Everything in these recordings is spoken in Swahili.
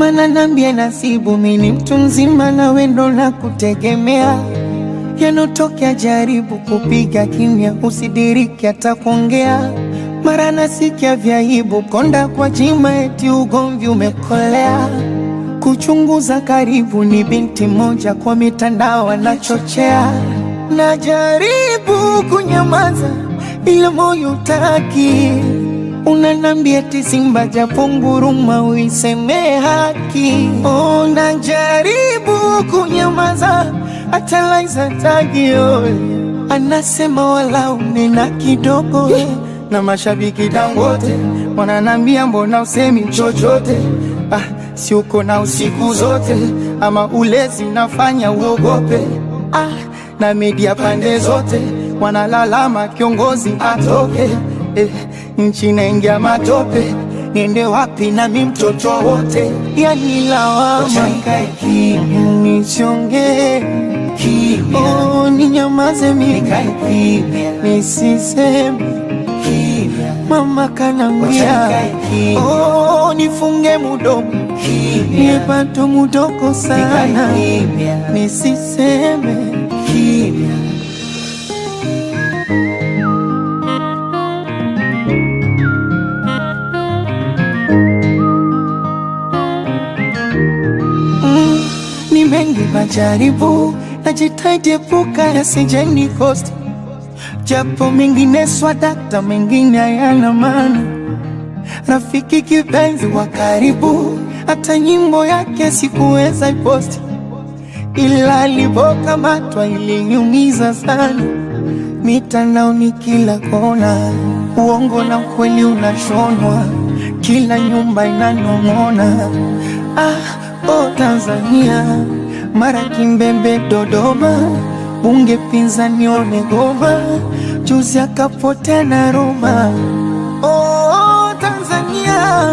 mana nambie nasibu mini mtu mzima na wendo na kutegemea yanotokea jaribu kupiga kimya usidiriki hata kuongea mara nasikia vyaibu konda kwa jima eti ugomvi umekolea kuchunguza karibu ni binti moja kwa mitandao anachochea najaribu kunyamaza ila moyo utaki unanambia eti simba japo nguruma uiseme haki oh, najaribu kunyamaza hata Laiza tagio anasema wala unena kidogo na mashabiki dangote wananambia mbona usemi chochote ah, si uko na usiku zote ama ulezi unafanya uogope ah, na media pande zote wanalalama kiongozi atoke eh, nchi naingia matope niende wapi nami mtoto wote yani lawama nisiongee oh, ninyamaze mimi nisiseme mama kanambia oh, nifunge mudomo niepato mudoko sana nisiseme mm, ni mengi majaribu najitahidi epuka yasijeni kosti japo mengine swadakta mengine hayana maana rafiki kipenzi wa karibu hata nyimbo yake sikuweza iposti ila alipokamatwa iliniumiza sana mitandaoni kila kona uongo na ukweli unashonwa kila nyumba inanong'ona ah, oh Tanzania mara Kimbembe Dodoma bunge pinzani wamegoma juzi akapotea na Roma oh, Tanzania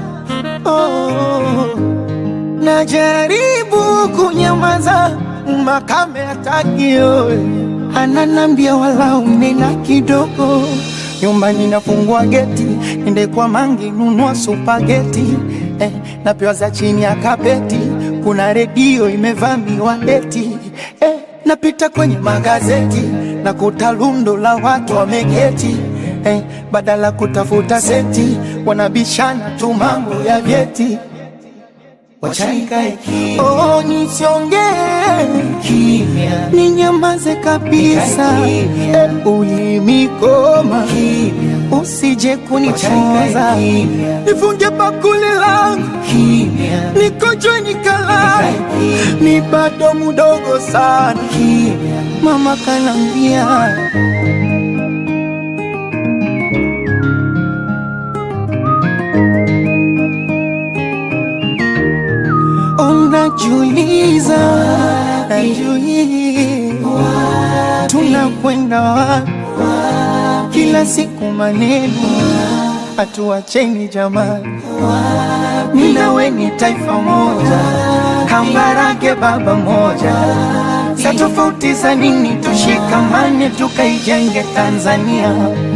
oh, najaribu kunyamaza makame hatakio ananambia wala unena kidogo nyumbani nafungua geti ende kwa mangi nunua supageti eh, napewa za chini ya kapeti kuna redio imevamiwa eti eh, napita kwenye magazeti na kuta lundo la watu wameketi eh, badala kutafuta senti wanabishana tu mambo ya vyeti Oh, nisiongee ninyamaze kabisa eh, ulimikoma usije kunichoza nifunge bakuli langu nikojwe nikalala ni bado mudogo sana mama kanambia unajiuliza najiuliza tunakwenda wapi kila siku maneno hatuacheni jamani minawe ni taifa moja kambarage baba moja sa tofauti za nini tushikamane tukaijenge tanzania